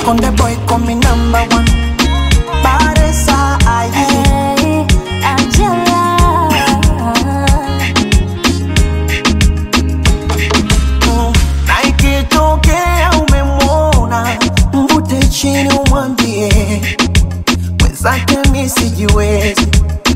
Konde boy call me number one. Baresa aye. Hey, Angela. Mm, na ikitokea umemwona mvute chini umwambie mwenzake mi sijiwezi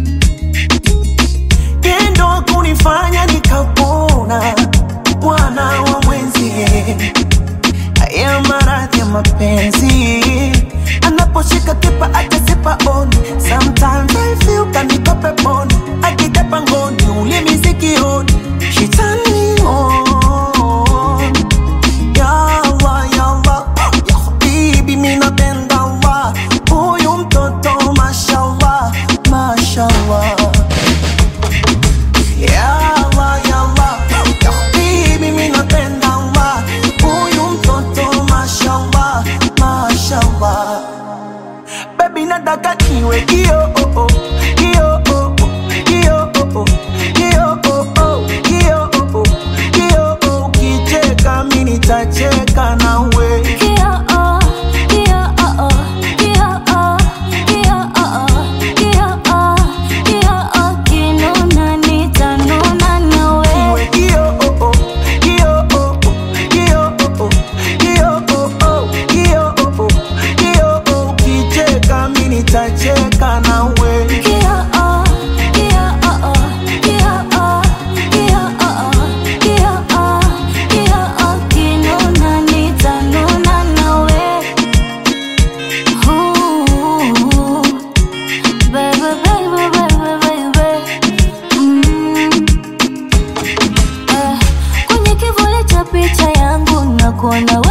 tendo kunifanya nikapona bwana wa mwenzie haya maradhi ya mapenzi anaposhika kipa akasipa oni sometimes I feel kaniko peponi akija pangoni ulimi sikioni she turn me on yawa yawa bibi mi napenda wa huyu mtoto mashallah mashallah Yawa, yawa, bibi mi napenda wa huyu mtoto mashallah, mashallah. Baby nataka niwe kio oh, oh, kio oh, oh, kio oh, oh, kio oh, oh, kio oh, oh, kio oh. Ukicheka mi nitacheka nawe Kio-oh, kio-oh-oh, kio-oh, kio-oh-oh, kio-oh, kio-oh, kinuna nitanuna nawe. Iwe kio oh, oh, kio oh, oh, kio oh, oh, kio oh, oh, kio oh, oh, kio oh. Ukicheka mi nitacheka nawe Kio-oh, kio-oh-oh, kio-oh, kio-oh-oh, kio-oh, kio-oh, kinuna nitanuna nawe. Ooh, baby, baby, baby, baby. Mm. Eh, kwenye kivuli cha picha yangu na kuona